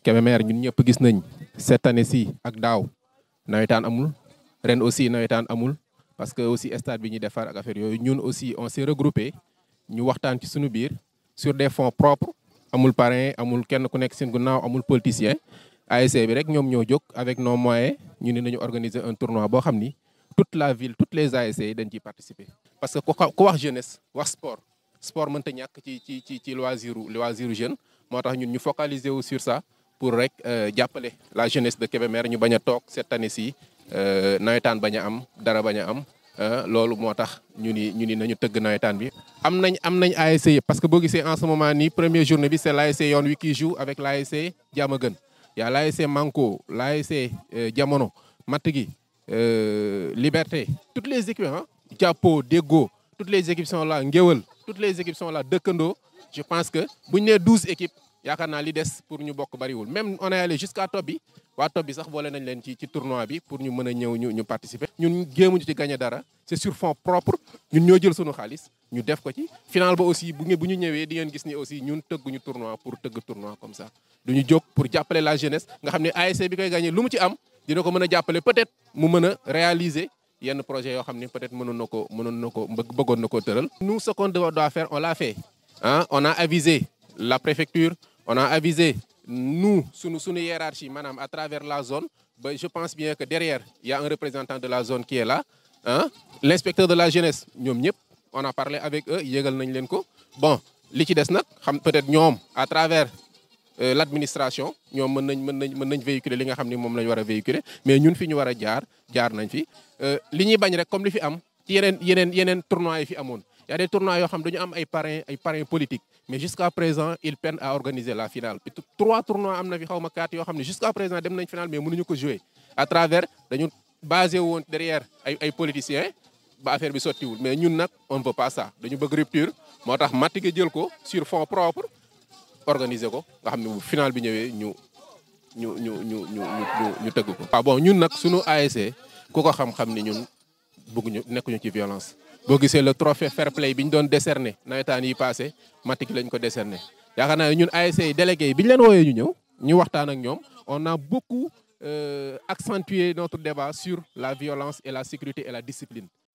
Kébémer ñun ñëpp gis nañ cette année ci ak daaw nawetaan amul ren aussi nawetaan amul parce que aussi stade bi ñuy defar ak affaire yooyu ñun aussi on s'est regroupé ñu waxtaan ci suñu biir sur des fonds propres amul parrain amul kenn ku nekk seen ginnaaw amul politicien ASC bi rek ñoom ñoo jóg avec nos moyens ñu ne nañu organiser un tournoi boo xam ni toute la ville toutes les ASC dañ ciy participer. parce que ku wax jeunesse wax sport sport mënta ñàkk ci ci ci ci loisiru loisiru jeune moo tax ñun ñu focaliser wu sur ça pour rek jàppale la jeunesse de Kébémer ñu bañ a toog cette année ci nawetaan bañ a am dara bañ a am. loolu moo tax ñu ni ñu ni nañu tëgg nawetaan bi. am nañ am nañ ASC yëpp parce que boo gisee en ce moment nii première journée bi c'est l'ASC Yoon Wi qui joue avec l'ASC Diamaguène y a l'ASC Manko l'ASC Jamono Matt gi Liberté toutes les équipes ah Jàppo Déggo toutes les équipes sont là Ngéwël toutes les équipes sont là dëkkandoo je pense que bu ñu nee douze équipes yaakaar naa li des pour ñu bokk bariwul même on est allé jusqu'à top bi waa top bi sax boole nañ leen ci ci tournoi bi pour ñu mën a ñëw ñu ñu participer. ñun jéemuñu ci gagner dara c'est sur fonds propres ñun ñoo jël sunu xaalis ñu def ko ci final ba aussi bu ngeen bu ñu ñëwee di ngeen gis ni aussi ñun tëgguñu tournoi pour tëgg tournoi comme ça. duñu jóg pour jàppale la jeunesse nga xam ne ASC bi koy gagner lu mu ci am dina ko mën a jàppale peut-être mu mën a réaliser yenn projet yoo xam ne peut-être mënoon na ko mënoon na ko bëggoon na koo tëral. nous ce qu'on doit faire on l'a fait ah on a avisé la préfecture on a avisé. nous sunu sunu hiérarchie maanaam à travers la zone ba je pense bien que derrière il y a un représentant de la zone qui est là ah l'inspecteur de la jeunesse ñoom ñëpp on a parlé avec eux yégal nañ leen ko bon li ci des nag xam peut-être ñoom à travers l'administration ñoom mën nañ mën nañ mën nañ véhiculer li nga xam ni moom la ñu war a véhiculer mais ñun fi ñu war a jaar jaar nañ fi li ñuy bañ rek comme li fi am ci yeneen yeneen yeneen tournois yi fi amoon y a des tournois yoo xam dañu am ay parrains ay parrains politiques mais jusqu'à présent ils peinent à organiser la finale trois tournois am na fi xaw ma quatre yoo xam ne jusqu'à présent dem nañ finale mais mënuñu ko jouer à travers dañu basé woon derrière ay ay politiciens ba affaire bi sottiwul mais ñun nag on ne veut pas ça dañu bëgg rupture moo tax Matige jël ko sur fonds propres organiser ko nga xam ne bu finale bi ñëwee ñu ñu ñu ñu ñu ñu ñu tëgg ko. waaw bon ñun nag sunu ASC ku ko xam-xam ni ñun bëgguñu nekkuñu ci violence. boo gisee le trophée fair play bi ñu doon décerner nawetaan yi passé Matic lañ ko décerner yaakaar naa ñun ASC yi délégués yi bi ñu leen wooyee ñu ñëw ñu waxtaan ak ñoom on a beaucoup euh, accentué notre débat sur la violence et la sécurité et la discipline